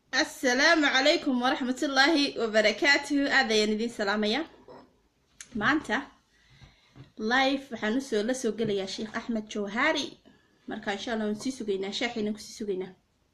asalaamu calaykum waraxmatullaahi wabarakaatuhu aad ayaan idiin salaamaya maanta live waxaan usoo la soo gelayaa sheekh axmed jawhaari marka insha allah waan sii sugaynaa shaaxiina kusii sugaynaa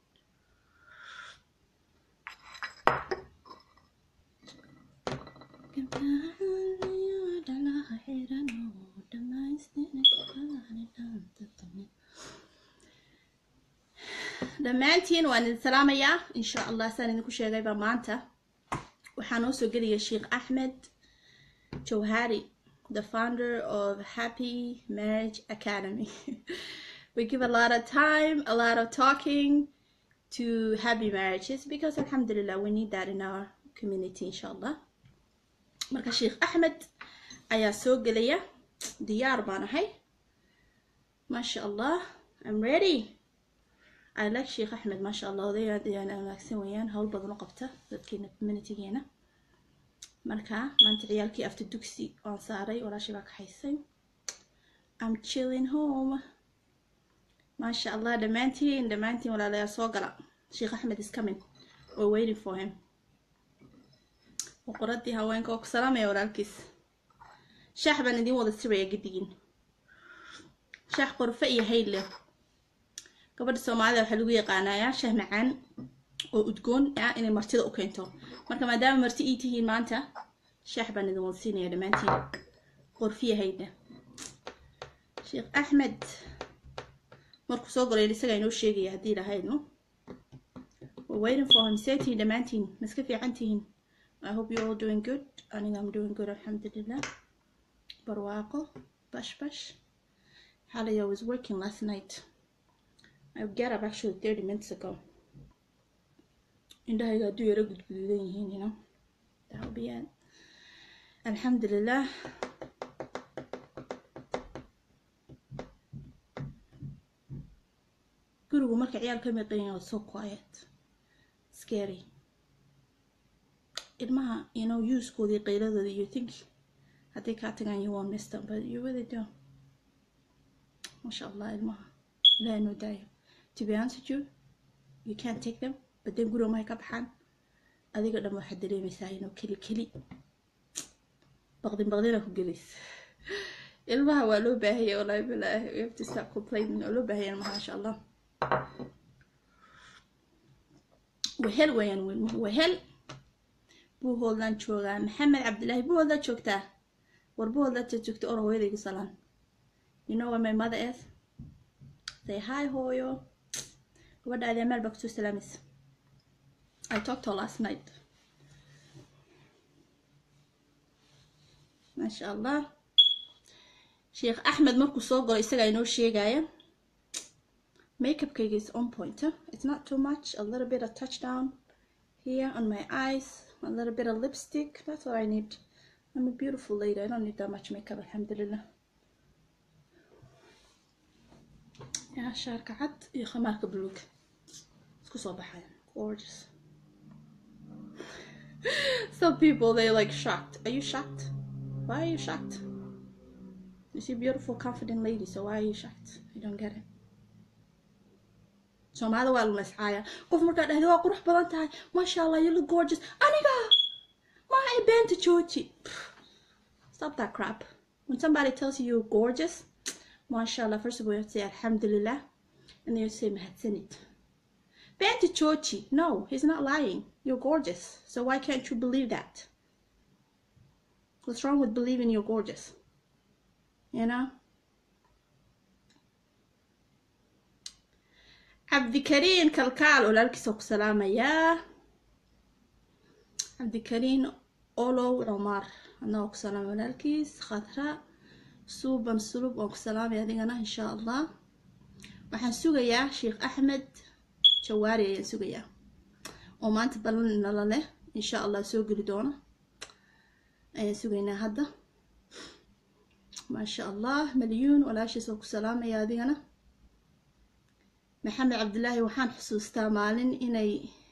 dhammaantiin waan idin salaamayaa insha allah saan idinku sheegayba maanta waxaa noo soo gelaya sheekh axmed jawhari the founder of happy marriage academy we give a lot of time a lot of talking to happy marriages because alhamdulillah we need that in our community insha allah marka sheekh axmed ayaa soo gelaya diyaar baan ahay maasha allah i'm ready I like sheekh axmed maasha allah odayaad ayaan wanaagsan weeyaan howl badan u qabta dadkeena communitygeena marka maanta ciyaalkii after dugsi waan saaray walaashii baa kaxaysay I'm chilling home maasha allah dhammaantiin dhammaantiin walaalayaa soo gala sheekh axmed is coming we're waiting for him boqoradii haweenka oo ku salaamaya walaalkiis shaax baan idiin wada siraya gidigin shaax qorfe iyo hayl leh gabadha soomaalida waxaa lagu yaqaanayaa shah macaan oo udgoon ah inay martida u keento marka maadaama marti ii tihiin maanta shaax baan idin wada siinaya dhammaantiin qorfiyahayda sheekh axmed markuu soo galay isagaa inoo sheegaya haddii lahaydno waiting for him see tihiin dhammaantiin maska fiican tihiin i hope you all doing good aniga am doing good alxamdulilah barwaaqo bash bash xalay i was working last night I get up actually 30 minutes ago. indhahayga hadduu yaro gudguduudan yihiin you know that will be it alxamdulilah gurigu marka ciyaal ka miqayin was so quiet scary ilmaha you know usekoodii qayladooda you think hadday kaa tagaan you won't miss them but you really do masha allah ilmaha ilaah noo daayo to be honest with you you can't take them but then guriga mahay ka baxaan adiga dhan waxaad dareemaysaa inuu keli keli baqdin baqdina ku gelis ilmaha waa loo baahaya wallaahi bilaahi we have to start complaining oo loo baahaya ilmaha masha allah wehel weeyaan wilmuhu wehel buuhoodlaan joogaa maxamed cabdilaahi buuhoodlaa joogtaa war buuhoodlaa joogta or hooyadaygu salaan you know where my mother is say hi hooyo gabadha aadee meel baa kusoo salaamaysa i talked to her last night maasha allah sheekh axmed markuu soo galo isagaa inoo sheegaya makeupkayga is on point huh? it's not too much a little bit of touchdown here on my eyes a little bit of lipstick that's what i need i'm a beautiful lady i don't need that much makeup alhamdulillah yaa shaarka cad iyo khamaarka buluug isku soo baxaya gorgeous some people they like shocked are you shocked why are you shocked you see beautiful confident lady so why are you shocked i don't get it soomaalida waa lama iscaaya qof markaa dhahda waa qurux badan tahay masha allah you look gorgeous aniga maa ay beenta jooji stop that crap when somebody tells you you're gorgeous mashallah first of all you have to say alhamdulillah and then you say mahadsanid Banta Chochi, no, he's not lying. You're gorgeous. So why can't you believe that? What's wrong with believing you're gorgeous? You know? cabdikariin kalkaal walaalkiisa ku salaamayaa cabdikariin olow cumar adnagoo ku salaama walaalkiis khadra suuban sulub waan ku salaamaya adigana insha allah waxaan sugayaa sheekh axmed jawaari ayaan sugayaa oo maanta ballan nala leh insha allah soo geli doono ayaan sugaynaa hadda maasha allah malyuun walaashiis oo ku salaamaya adigana maxamed cabdilaahi waxaan xusuustaa maalin inay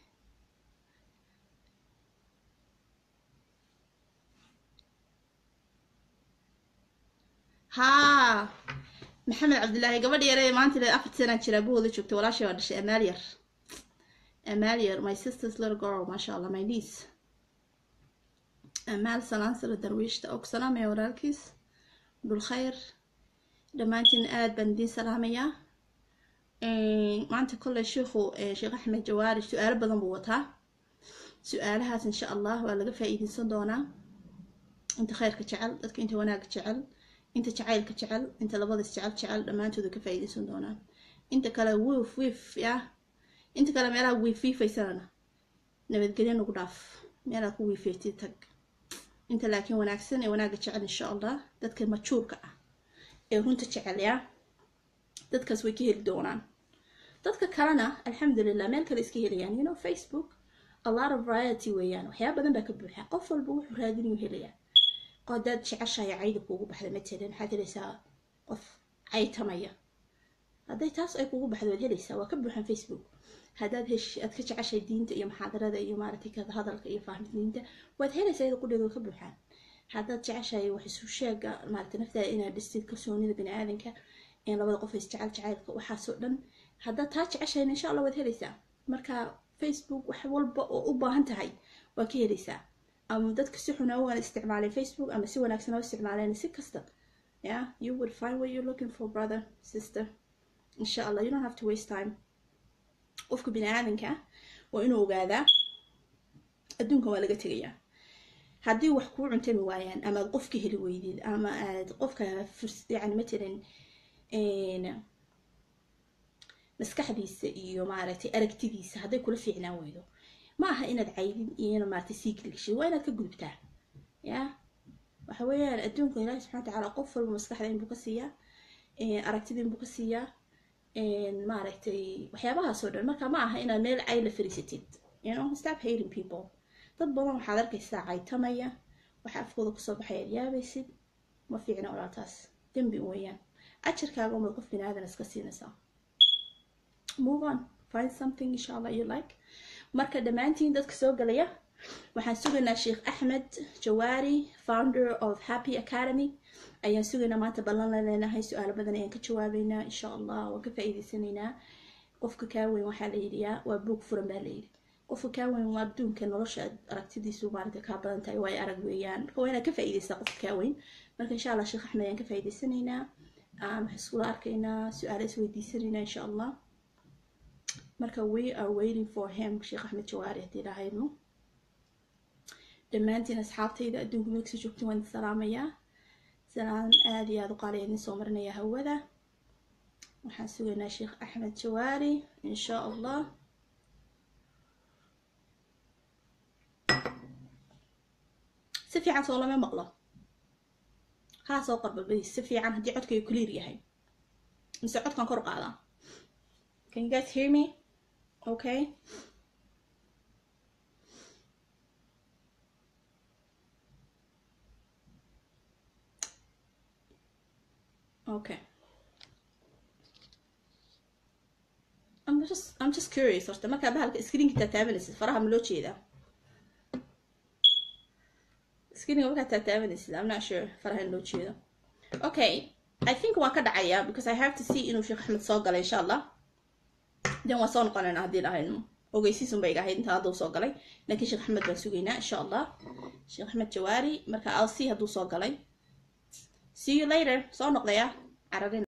haa maxamed cabdilaahi gabadh yare maanta le afar sanaa jira buhooda joogta walaashay waa dhashay amaal yar amalia my sister's little girl maasha allah my niece amaal salaansala darwiishta og salaamaya walaalkiis dhulkhayr dhammaantiin aad baan idiin salaamayaa maanta kolley sheikhu sheekh axmed jawaari su-aalo badan buu wataa su-aalahaas insha allah waa laga faa-iideysan doonaa inta khayrka jecel dadka inta wanaagga jecel inta jacaylka jecel inta labadaas jecel jecel dhammaantooda ka faa-iideysan doonaan inta kale wiif wiif yah inta kale meelaha wiif wiifaysanana nabadgelyo nagu dhaaf meelaad ku wiifeetid tag inta laakiin wanaagsan ee wanaagga jecel insha allah dadka majuurka ah ee runta jecel yaa dadkaas way ka heli doonaan dadka kalena alxamdulilah meel kale iska helayaan you know facebook a lot of variety weeyaan waxyaaba badan baa ka buuxa qof walba wuxuu raadinayu helayaa qodaad jeceshaya cayda kuugu baxda matalan waxaad helaysaa qof caytamaya hadday taas ay kugu baxdo waad helaysaa waa ka buuxan facebook haddaad hesh aad ka jeceshay diinta iyo muxaadarada iyo maaragtay ka hadalka iyo fahmdiinta waad helaysaa iyada qudheeda waa ka buuxaan haddaad jeceshahay wax isu sheega maaragtay naftaada inaad dhistid kalsoonida bani aadanka in labada qof is jecel jacaylka waxaasoo dhan haddaad taa jeceshahayna insha allah waad helaysaa marka facebook wax walba oo u baahan tahay waa ka helaysaa ama dadka si xuna waan isticmaalay facebook ama si wanaagsan oo isticmaaleen si kasta yeah you would find what you're looking for brother sister insha allah you don't have to waste time qofka bini aadanka waa inuu ogaadaa adduunkan waa laga tegayaa haddii wax kuu cuntami waayaan ama aad qofka heli weydid ama aad qofka yani matalan maskaxdiisa iyo maaragtay aragtidiisa hadday kula fiicnaan weydo ma aha inaad caydin iyo ina maaragtay sii gelgishid waa inaad ka gudubtaa ya waxa weeyaan adduunka ilaahi subxana watacaala qof walba maskaxda inbuu ka siiyaa aragtida inbuu ka siiyaa maaragtay waxyaabahaasoo dhan marka ma aha inaad meel cay la fariisatid you know stop hating people dad badan waxaad arkaysaa caytamaya waxa afkooda kusoo baxay aad yaabaysid ma fiicna walaaltaas dembi weeyaan ajarkaaga umad qof bini aadan iska siinaysaa move on find something insha allah you like marka dhammaantiin dadka soo galaya waxaan sugaynaa sheekh axmed jawaari founder of happy academy ayaan sugaynaa maanta ballan la leenahay su-aalo badan ayaan ka jawaabeynaa insha allah waan ka faa-iideysanaynaa qofka kaa weyn waxaa la yidhiyaa waa buog furan baa layidhi qofka kaa weyn waa adduunka nolosha aragtidiisu maaragta kaa badan tahay waa ay arag weeyaan marka waa inaad ka faa-iideysaa qofka kaa weyn marka insha allah sheekh axmed ayaan ka faa-iideysanaynaa waxaan iskula arkaynaa su-aalo isweydiisanaynaa insha allah marka we are waiting for him sheekh axmed jawaari haddii lahayno dhammaantiin asxaabtayda adduunka meelkasa joogtin waan salaamayaa salaan aada iyo aada u qaaliya idin soo marinaya hawada waxaan sugaynaa sheekh axmed jawaari insha allah si fiican soo lama maqlo haa soo qorbalbadiis si fiican haddii codkayga clear yahay mise codkan kor qaadaa can you guys hear me okay okay I'm just I'm just curious horta markaa bahalka screenka taataabanaysid faraha ma loo jeedaa screenka markaa taataabanaysid I'm not sure faraha in loo jeedo okay I think waan ka dhacayaa because I have to see inuu sheekh axmed soo galay insha allah den waan soo noqonayna haddii lahayno ogeysiisun bay iga ahayd inta hadda soo galay laakiin sheekh axmed baan sugaynaa insha allah sheekh axmed jawaari marka i'll see hadduu soo galay see you later soo noqdaya cararin